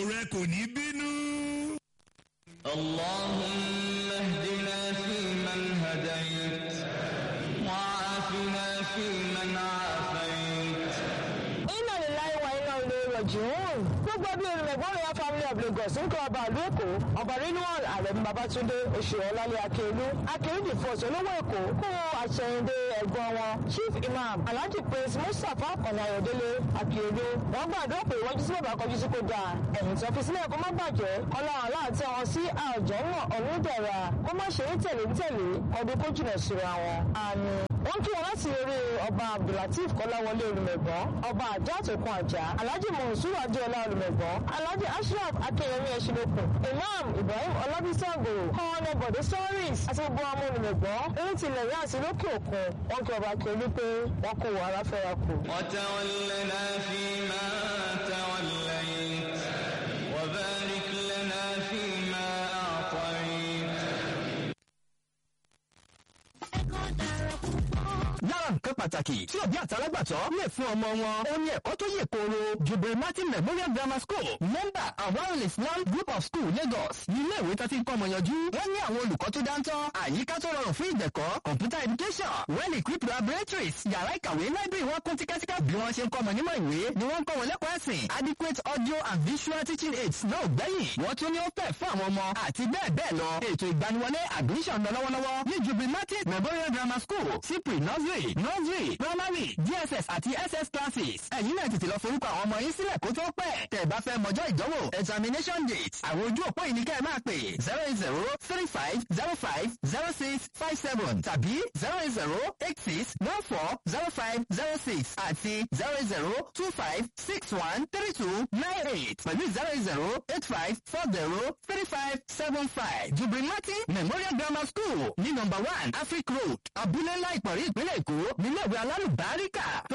rẹ kò ní bínú. اللهم اهدنا فيمن هديت وعافنا فيمن عافيت iná lè láyé wa iná ilé rọ̀jùún. gbogbo bí olùmọ̀gbọ́n royal family of lagos ń kọ́ ọba ìlú èkó ọba rinwal àrẹ̀mú babatunde oṣù ọ̀làlẹ̀ akérèlú akérèdì fọ́ọ̀sì olówó èkó kó àṣẹyìndé ẹ̀gbọ́n wọn chief imam alhaji prince mustapha ọ̀nà ayọ̀délé akérèlú wọ́n gbàdúrà pé ìwọ́jú sí bàbá kọjú sí kó dáa ẹ̀yìn tó fi sílẹ̀ kó má bàjẹ́ ọlọ́run aláàtẹ wọn sí àjọ náà ọ̀run dẹ̀ra kó má ṣe é tẹ̀lé ń tẹ̀lé ọdún kó jìnà síra wọn. àmín wọ́n kí wọn láti eré ọba abdulateef kọ́láwọlé olùmẹ̀gbọ́n ọba àjọ àtòkùn àjà alhaji monsur adéọlá olùmẹ̀gbọ́n alhaji ashraf akeyemi ẹ̀ṣinlókun imam ibrahim ọlábísàgò kọ́ọ̀nà bọ̀dé stories àti gbogbo ọmọ olùmẹ̀gbọ́n eré tilẹ̀ yá àti lókè òkun wọ́n kí ọba akérèlú pé wọ́n kó wọ ara fẹ́ra kù. وتولنا فيما توليت وبارك لنا فيما أعطيت lára nǹkan pàtàkì tí òbí àtàlágbàtọ́ lè fún ọmọ wọn ó ní ẹ̀kọ́ tó yè kooro jubil martin memorial grammar school member awal islam group of school lagos ní ilé ìwé tó ti ń kọ́ ọmọ yanjú wọ́n ní àwọn olùkọ́ tó dáńtọ́ àyíká tó rọrùn fún ìdẹ̀kọ́ computer education well equipped laboratories yàrá ìkàwé library wọn kún tíkẹ́tíkẹ́ bí wọ́n ṣe ń kọ́ ọmọ nímọ̀ ìwé ni wọ́n ń kọ́ wọn lẹ́kọ̀ọ́ ẹ̀sìn adequate audio and visual teaching aids náà ò gbẹ́yìn wọ́n tún ní ó fẹ́ fún àwọn ọmọ àti bẹ́ẹ̀ bẹ́ẹ̀ lọ ètò ìgbaniwọlé admission lọ lọ́wọ́lọ́wọ́ ní jubil martin memorial grammar school cipri nursery nursery primary dss àti ss classes ẹ̀yin náà tètè lọ forúkọ àwọn ọmọ yín sílẹ̀ kó tó pẹ́ tẹ̀ bá fẹ́ mọjọ́ ìdánwò examination date àwọn ojú òpó yìí ni kẹ́ ẹ máa pè zero eight zero three five zero five zero six five seven tàbí zero eight zero eight six one four zero five zero six àti zero eight zero two five six one three two nine eight pẹ̀lú zero eight zero eight five four zero three five seven five jubilati memorial grammar school ní number one afric road abúlé ńlá ìpọ̀rí ìpínlẹ̀ èkó nílé ìwé alálùbáríkà tó